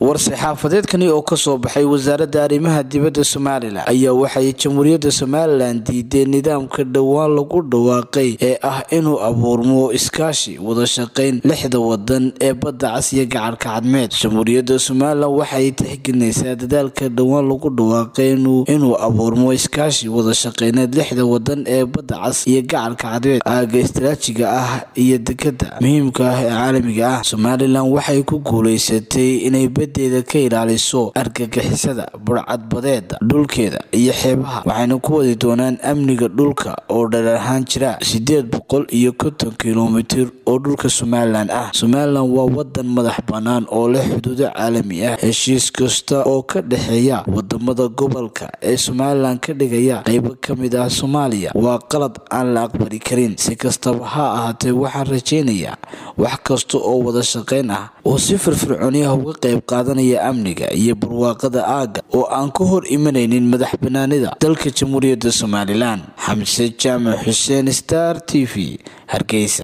war-saxaafadeedkani oo kasoo baxay wasaaradda arrimaha dibadda somalilan ayaa waxay jamhuuriyadda somalilan diideen nidaamka dhowaan lagu dhawaaqay ee ah inuu abuurmo iskaashi wada shaqayn lixda wadan ee badda cas iyo gacarka cadmeed jamhuuriyadda somalilan waxay tixgelinaysaa dadaalka dhowaan lagu dhawaaqay inuu abuurmo iskaashi wada shaqeyneed lixda wadan ee badda cas iyo gacarka cadmeed aaga istiraajiga ah iyo dekada muhiimka ah ee caalamiga ah somalilan waxay ku guuleysatay inay badeeda ka ilaaliso argagixisada burcadbadeeda dhulkeeda iyo xeebaha waxayna ku wadi doonaan amniga dhulka oo dheer ahaan jira sideed boqol iyo konton kilomitir oo dhulka somalilan ah somalilan waa wadan madax bannaan oo leh xuduudo caalami ah heshiis kasta oo ka dhexeeya wadamada gobolka ee somalilan ka dhigaya qeybo ka mid ah soomaaliya waa qalad aan la aqbali karin si kastaba ha ahaatee waxaan rajaynayaa wax kasta oo wada shaqeyn ah oo si firfircooniyaha uga qayb qaadanaya amniga iyo barwaaqada aagga oo aan ka hor imanaynin madax banaanida dalka jamhuuriyadda somalilan xamse jaamac xuseen star t v hargeysa